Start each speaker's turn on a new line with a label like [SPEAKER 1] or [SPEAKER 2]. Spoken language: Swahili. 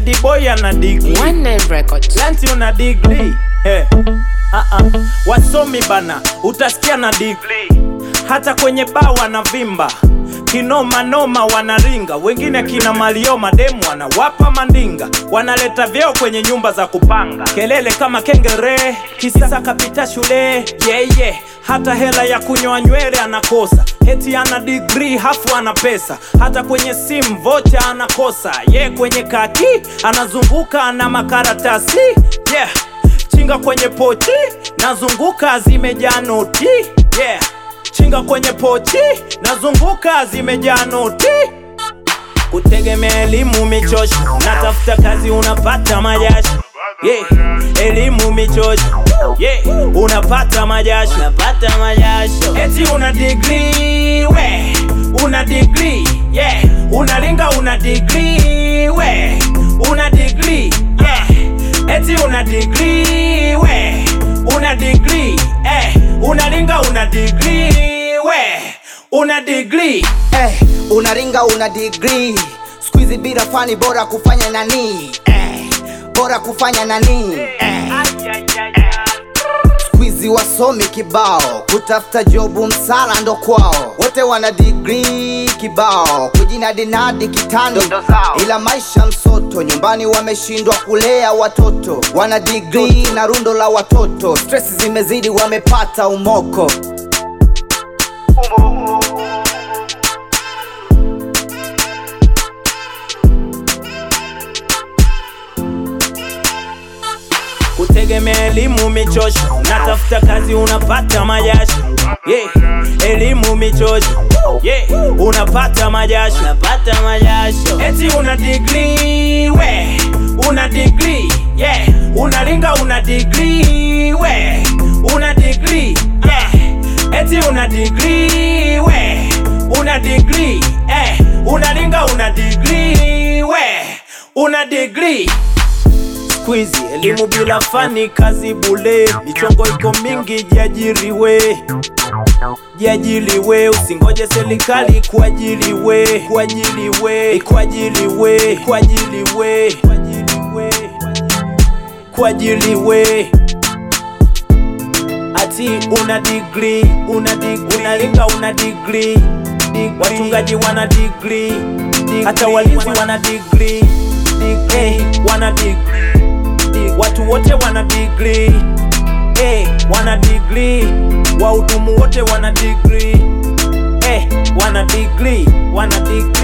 [SPEAKER 1] D-boy ana degree
[SPEAKER 2] One Nine Records.
[SPEAKER 1] Lanti una degree hey. uh-uh. Wasomi bana, utasikia na degree hata kwenye baa wanavimba kinoma noma wanaringa, wengine kina malio mademu wanawapa mandinga, wanaleta vyeo kwenye nyumba za kupanga, kelele kama kengere, kisasa kapita shule yeah, yeah. hata hela ya kunyoa nywele anakosa, heti ana degree hafu ana pesa, hata kwenye simu vocha anakosa ye yeah, kwenye kaki anazunguka ana makaratasi yeah chinga kwenye pochi nazunguka zimejaa noti yeah. chinga kwenye pochi nazunguka zimejaa noti kutegemea elimu michosho natafuta kazi unapata majasho yeah. elimu michosho yeah. unapata majasho unapata majasho eti una degree we una degree yeah. unalinga una degree we una degree yeah. eti una degree we una degree eh. unalinga una degree we una degree
[SPEAKER 3] eh, unaringa una degree squeezy bila fani bora kufanya nani eh, bora kufanya nani eh. Squeezy wasomi kibao kutafuta jobu msala ndo kwao wote wana degree kibao kujinadinadi kitani ila maisha msoto nyumbani wameshindwa kulea watoto wana degree na rundo la watoto stress zimezidi wamepata umoko
[SPEAKER 1] kutegemea elimu michosho natafuta kazi unapata majasho yeah. elimu michosho yeah. unapata majasho unapata majasho eti una degree we una degree yeah. unalinga una degree we una degree yeah. eti una degree we una degree eh. unalinga una degree we una degree Squeezy, elimu bila fani, kazi bule, michongo iko mingi, jiajiriwe jiajiriwe, usingoje serikali kuajiriwe, kuajiriwe, kuajiriwe, kuajiriwe, kuajiriwe ati una degree, una degree, unalinga una degree, wachungaji wana degree, hata walinzi wana degree, hey, wana degree watu wote wana degree hey, wana degree wahudumu wote wana degree hey, wana degree wana degree